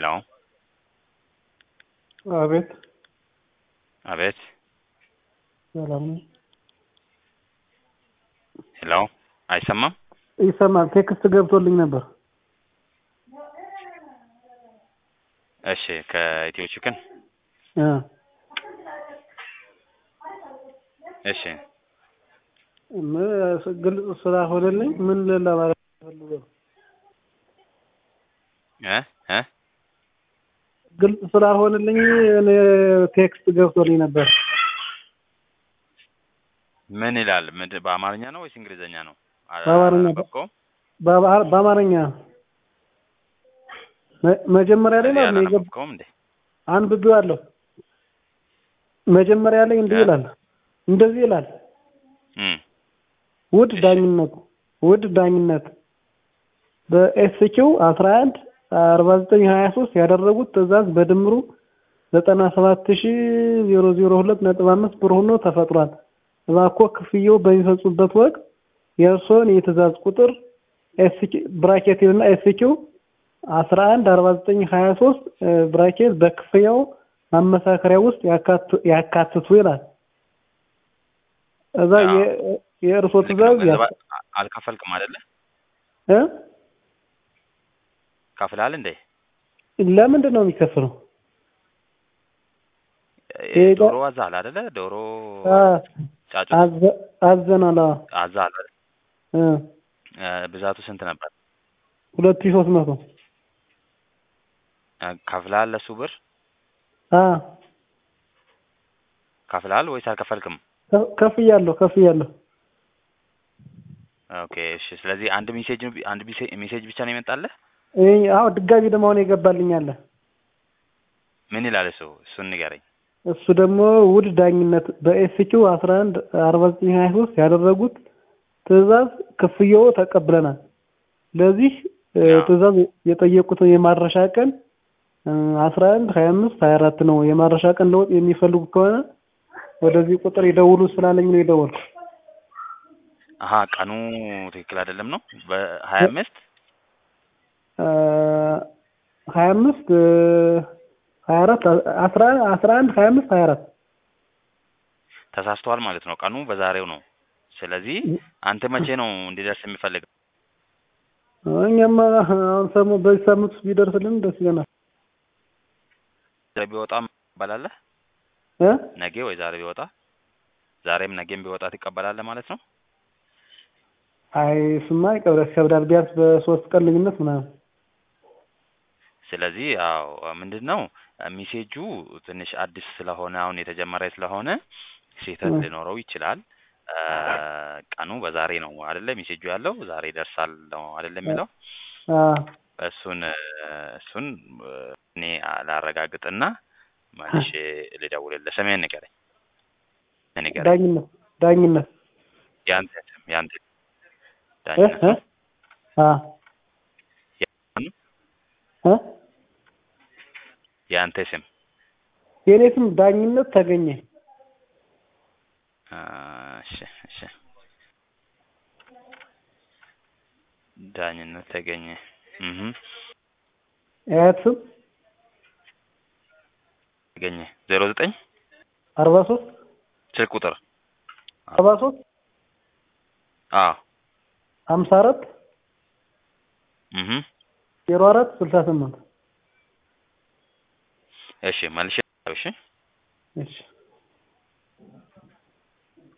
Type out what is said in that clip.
ሄሎ አቤት አቤት ሰላም ነው። ሄሎ አይሰማም? ይሰማል። ቴክስት ገብቶልኝ ነበር። እሺ ከኢትዮ ቺክን እ እሺ ም- ግልጽ ስላልሆነልኝ ምን ለማለት ፈልጎ ነው? እ እ ግልጽ ስላልሆነልኝ እኔ ቴክስት ገብቶልኝ ነበር። ምን ይላል? ምንድን በአማርኛ ነው ወይስ እንግሊዘኛ ነው? አ- በአማርኛ። አላነበብከውም? በአባ- በአማርኛ መ- መጀመሪያ ላይ ማለት ነው የገብ አላነበብከውም እንዴ? አንብቤዋለሁ። መጀመሪያ ላይ እንዲህ እ? ይላል፣ እንደዚህ ይላል እም ውድ እሺ። ዳኝነት ውድ ዳኝነት በኤስኪው አስራ አንድ አርባ ዘጠኝ ሀያ ሶስት ያደረጉት ትዕዛዝ በድምሩ ዘጠና ሰባት ሺ ዜሮ ዜሮ ሁለት ነጥብ አምስት ብር ሆኖ ተፈጥሯል። እባክዎ ክፍያው በሚፈጽሙበት ወቅት የእርስዎን የትዕዛዝ ቁጥር ኤስኪ ብራኬት እና ኤስኪው አስራ አንድ አርባ ዘጠኝ ሀያ ሶስት ብራኬት በክፍያው ማመሳከሪያ ውስጥ ያካቱ- ያካትቱ ይላል። እዛ አዎ። የ- የእርስዎ ልክ ነው። ትዕዛዝ ገንዘብ ያስ- አ- አልከፈልክም አይደለ? እ? ከፍልሃል እንዴ? ለምንድን ነው የሚከፍለው? እ- ይሄ ዶሮ አዛል አይደለ? ዶሮ አ- ጫጩት አዘ- አዘናል። አዎ። አዛል አይደል? እ እ፣ ብዛቱ ስንት ነበር? ሁለት ሺህ ሦስት መቶ እ፣ ከፍልሃል? ለሱ ብር አ ከፍልሃል ወይስ አልከፈልክም? ከ- ከፍያለሁ ከፍያለሁ። ኦኬ እሺ። ስለዚህ አንድ ሜሴጅ አንድ ሜሴ- ሜሴጅ ብቻ ነው የመጣልህ? ይሄ አዎ ድጋሚ ደግሞ አሁን የገባልኝ አለ። ምን ይላል እሱ? እሱን ንገረኝ። እሱ ደግሞ ውድ ዳኝነት በኤስኪው አስራ አንድ አርባ ዘጠኝ ሀያ ሶስት ያደረጉት ትዕዛዝ ክፍያው ተቀብለናል። ለዚህ እ፣ አዎ። ትዕዛዝ የጠየቁትን የማድረሻ ቀን አስራ አንድ ሀያ አምስት ሀያ አራት ነው። የማድረሻ ቀን ለውጥ የሚፈልጉ ከሆነ ወደዚህ ቁጥር ይደውሉ ስላለኝ ነው የደወልኩ። አሀ ቀኑ ትክክል አይደለም ነው በሀያ አምስት ሀያ አምስት ሀያ አራት አስራ አስራ አንድ ሀያ አምስት ሀያ አራት ተሳስተዋል ማለት ነው። ቀኑ በዛሬው ነው። ስለዚህ አንተ መቼ ነው እንዲደርስ የሚፈልገው? እኛማ አሁን ሰሙ በዚህ ሳምንት ውስጥ ቢደርስልን ደስ ይለናል። ዛሬ ቢወጣም ትቀበላለህ? እ ነገ ወይ ዛሬ ቢወጣ ዛሬም ነገም ቢወጣ ትቀበላለህ ማለት ነው? አይ እሱማ ይቀብዳል ይከብዳል። ቢያንስ በሶስት ቀን ልዩነት ምናምን ስለዚህ ያው ምንድን ነው ሚሴጁ ትንሽ አዲስ ስለሆነ አሁን የተጀመረ ስለሆነ ስህተት እ። ሊኖረው ይችላል። እ፣ ቀኑ በዛሬ ነው አይደለ? ሚሴጁ ያለው ዛሬ ይደርሳል ነው አይደለ የሚለው አ እሱን እ፣ እሱን እ፣ እኔ ላረጋግጥና መልሼ ልደውልልህ። ስምህን ንገረኝ ንገረኝ። ዳኝነት ዳኝነት ያንተ ስም ያንተ እ ዳኝነት እ ነው? አ እ የአንተ ስም የኔ ስም ዳኝነት ተገኘ። አ፣ እሺ እሺ ዳኝነት ተገኘ እህ የአያት ስም ተገኘ ዜሮ ዘጠኝ አርባ ሶስት ስልክ ቁጥር አርባ ሶስት አዎ ሀምሳ አራት እህ ዜሮ አራት ስልሳ ስምንት እሺ መልሼ እሺ እሺ